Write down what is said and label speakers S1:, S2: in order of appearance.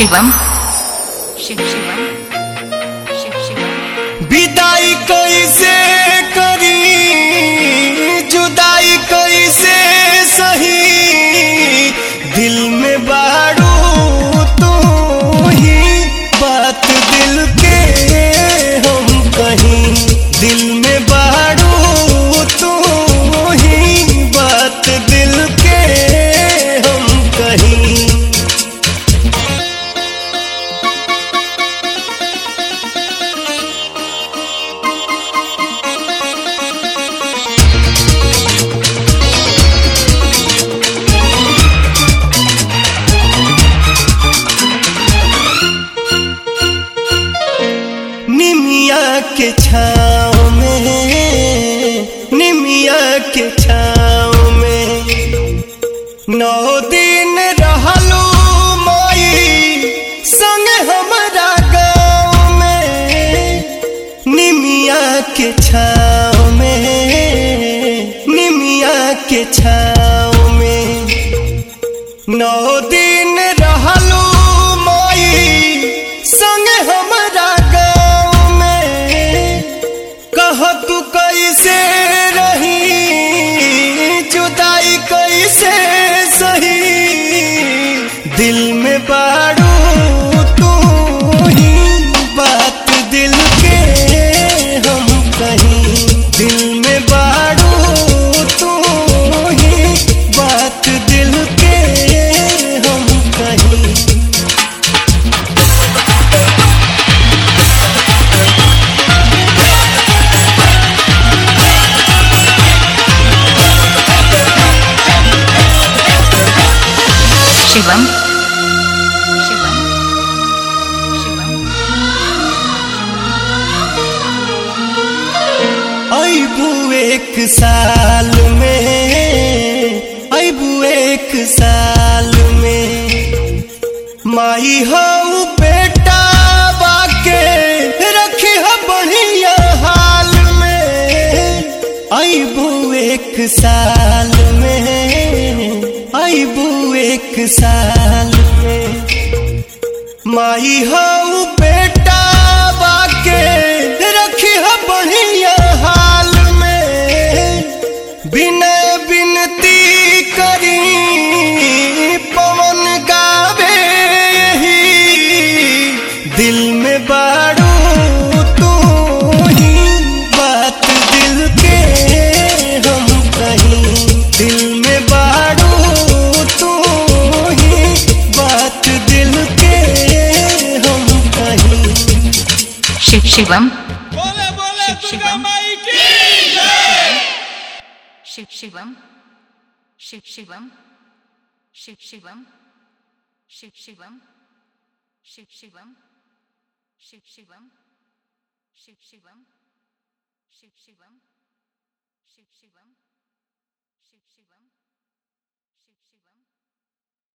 S1: शिवम शिव शिवम शिव शिवम
S2: विदाई कैसे करी जुदाई कैसे सही दिल में बारू तू ही बात दिल के हम कहीं दिल में बारू तू ही बात दिल के हम कहीं निमिया के छाँव में निमिया के छाँव में नौ दिन रहलू माई संग हमारा गाँव में निमिया के छाँव में निमिया के छाँव में नौ दिन रहलू माई संग हमारा गाँव में कह तू कैसे रही जुदाई कैसे सही दिल में बारू तू ही बात दिल के हम कहीं दिल में बारू तू ही बात दिल के हम कहीं
S1: शिवम शिवम शिवम
S2: अबू एक साल में अबू एक साल में माई हऊ बेटा बाके रखी ह बढ़िया हाल में अबू एक साल में अबू एक साल में माई हऊ बेटा बाके रखी ह बढ़िया हाल में बिनय बिनती करी पवन गावे यही दिल में बारू तू ही बात दिल के हम कहीं दिल में बारू तू ही बात दिल के हम कहीं
S1: शिव शिवम
S3: बोले बोले
S1: शिव
S3: दुर्गा
S1: शिवम।
S3: माई की
S1: शिव शिवम शिव शिवम शिव शिवम शिव शिवम शिव शिवम शिव शिवम शिव शिवम शिव शिवम शिव शिवम